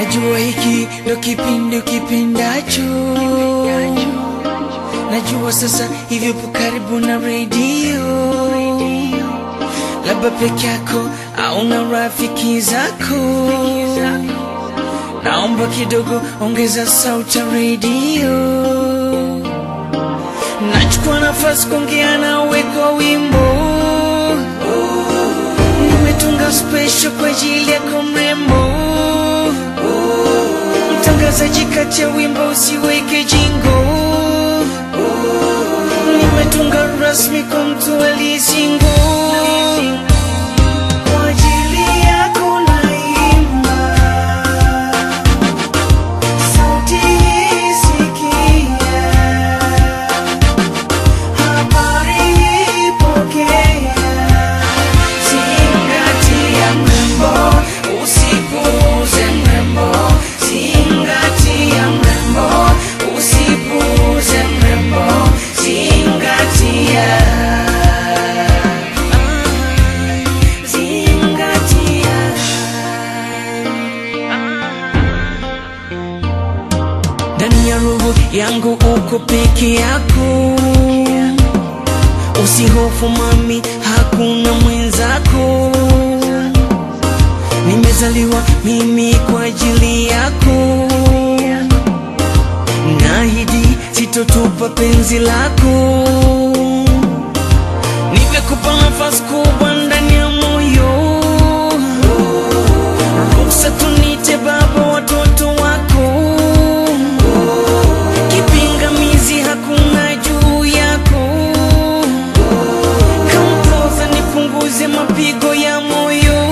Najua hiki ndo kipindi ukipendacho, najua sasa hivyo po karibu na redio, labda peke yako au na rafiki zako. Naomba kidogo ongeza sauti ya redio. Nachukua nafasi kuongea nawe kwa wimbo, nimetunga special kwa ajili yako mrembo. Mtangazaji kati ya wimbo usiweke jingo, nimetunga rasmi kwa mtu aliyesingo. Kwa ajili yako naimba, sauti hii sikia, habari hii pokea, zingatia mrembo, usipuuze mrembo, zingatia mrembo, usipuuze mrembo, zingatia ndani ya roho yangu uko peke yako, usihofu mami, hakuna mwenzako. Nimezaliwa mimi kwa ajili yako, naahidi sitotupa penzi lako. Nimekupa nafasi kubwa ndani ya moyo, ruhusa tunite baba watoto wako kipingamizi hakuna juu yako. Kampoza nipunguze mapigo ya moyo,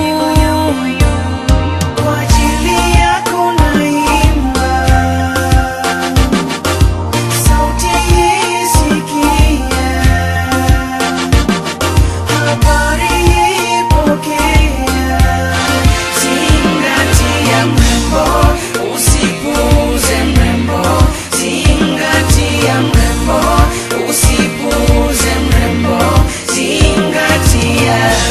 kwa ajili yako naimba, sauti hii sikia, habari hii pokea, zingatia mrembo, usipuuze mrembo, zingatia mrembo, usipuuze mrembo, zingatia.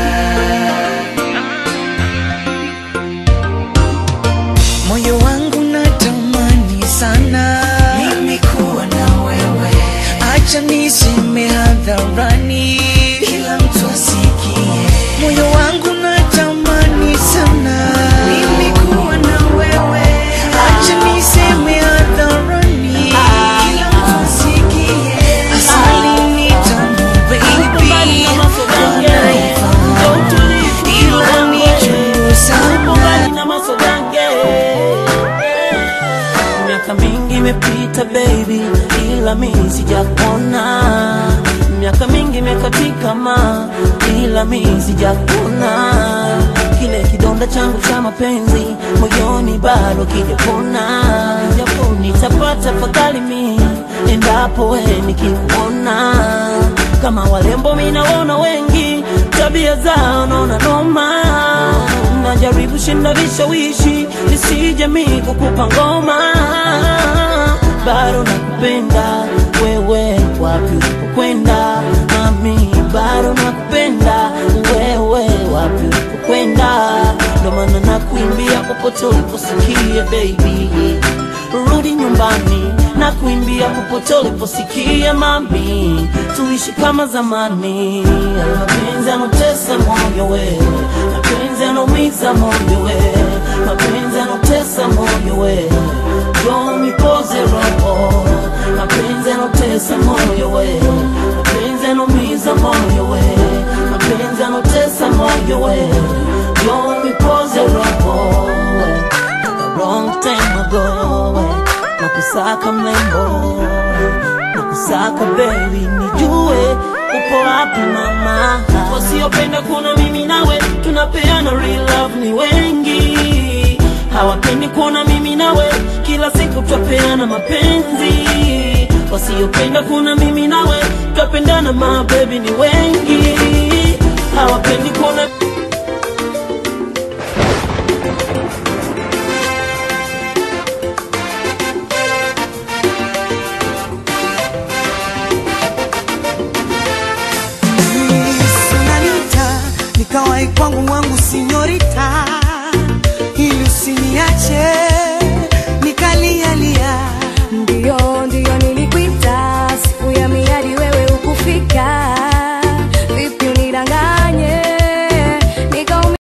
Moyo wangu natamani sana mimi kuwa na wewe, acha niseme hadharani, kila mtu asikie. Moyo wangu natamani sana mimi kuwa na wewe, acha niseme hadharani, kila mtu asikie. Asali ni tamu baby, wanaifahamu, ila ni chungu sana. mbali na masogange miaka mingi imepita baby ila mi sijakona miaka mingi imekatika ma ila mi sijakona kile kidonda changu cha mapenzi moyoni bado kijapona nitapata fadhali mi endapo we nikikuona kama walembo minaona wengi tabia zao naona noma najaribu shinda vishawishi nisije mi kukupa ngoma bado nakupenda wewe wapi ulipokwenda mami bado nakupenda wewe wapi ulipokwenda ndo maana nakuimbia popote uliposikia baby rudi nyumbani na kuimbia popote uliposikia mami tuishi kama zamani mapenzi anotesa moyo we mapenzi anaumiza moyo we mapenzi anotesa moyo we Don't poze roho mapenzi anotesa moyo we mapenzi anaumiza moyo we mapenzi anotesa moyo we Don't poze roho a long time ago na kusaka mlembo na kusaka baby nijue upo wapi mama wasiopenda kuona mimi nawe tunapeana real love ni wengi hawapendi kuona mimi nawe kila siku twapeana mapenzi wasiopenda kuona mimi nawe twapendana mabebi ni wengi hawapendi kuona Sananita, nikawai kwangu wangu sinyorita, ili usiniache niache